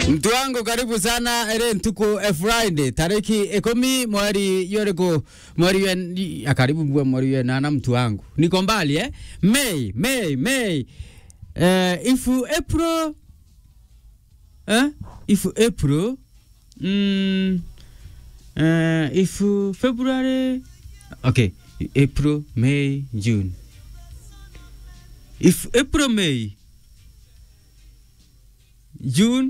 mtu wangu karibu sana ere ntuku e friday tariki ikumi mweri yoriku mweri we ah, karibu bua mweri we nana mtu wangu niko mbali eh may may may eh ifu april eh ifu april mm eh ifu february okay april may june if april may june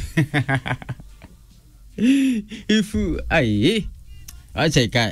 if ai acha ikae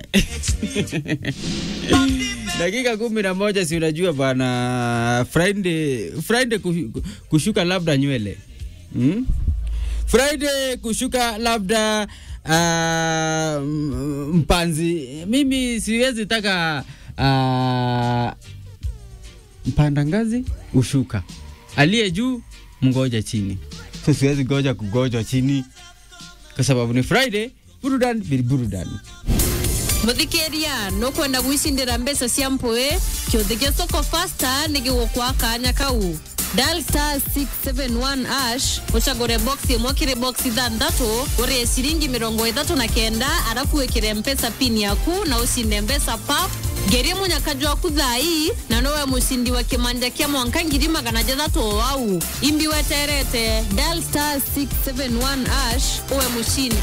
dakika kumi na moja si unajua bwana friday friday kushu- kushuka labda nywele hmm? friday kushuka labda uh, mpanzi mimi siwezi taka uh, mpanda ngazi ushuka aliye juu mngoja chini so siwezi goja kugojwa chini kwa sababu ni friday burudan bili burudan muthikiria nukwenda gwicindira mbeca cia mpui kiuthi gia soko fasta ni gigukwa kanya kau dial star 671 ash ucagure box imwe kiri box ithanthatu urie ciringi mirongo ithatu na kenda arafu wikire mpesa pin yaku na ucinde mbeca pap ngerie munyakaju waku thai na nowe mucindi wa kimanja kia mwanka ngiri magana jathatu o wau imbi weterete dial star 671 ash uwe mucindi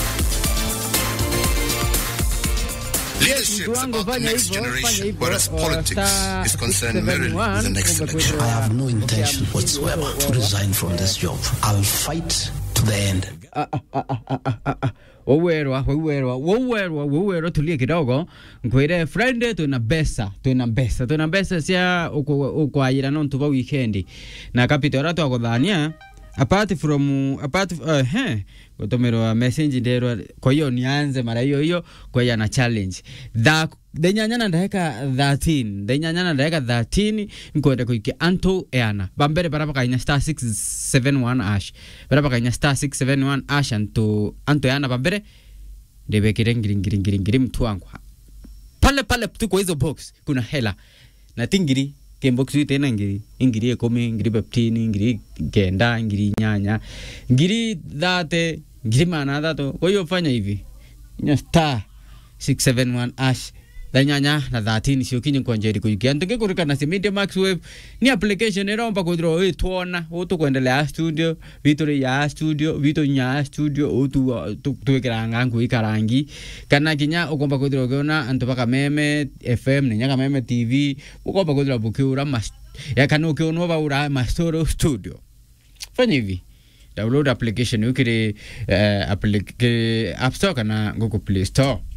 Leadership mtu is wangu about the fanya next hivyo fanya generation, hivyo whereas uh, politics star is concerned merely with the next 671, election. I have no intention whatsoever to resign from this job. I'll fight to the end. wauwerwa wauwerwa wauwerwa wauwerwa tulie kidogo nkwire friday twina mbesa twina mbesa twina mbesa cia ukwayira nontu ba weekend na capital ra twaguthania apart from apart uh, he gutumirwa message nderwa kwa hiyo nianze mara hiyo hiyo kwa hiyo na challenge tha thenyanya na ndagika 13 thenyanya na ndagika 13 nkwenda kuikia anto eana bambere bara bakainya star 671 ash bara bakainya star 671 ash anto anto eana bambere ndibekire ngiri ngiri ngiri ngiri mtu wangu pale pale tu kwa hizo box kuna hela na tingiri kembox tena ngiri ingiri ikumi ngiri beptini ngiri kenda ngiri nyanya ngiri dhate ngiri mana dhatu kwa hiyo fanya hivi nya star 671 ash da nyanya na 13 cio kinyi kwanjeri kuikia ntuke kurikana si media max wave ni application iromba kuthira wi twona utu kwendelea studio vitu ya studio vitu nya studio utu twikira ngangu ikarangi kana kinya ukomba kuthira ukiona antu baka meme fm ni nyaga meme tv ukomba kuthira bukiura mas ya kana ukionwa baura mastoro studio fanya hivi download application ukiri uh, applic app store kana google play store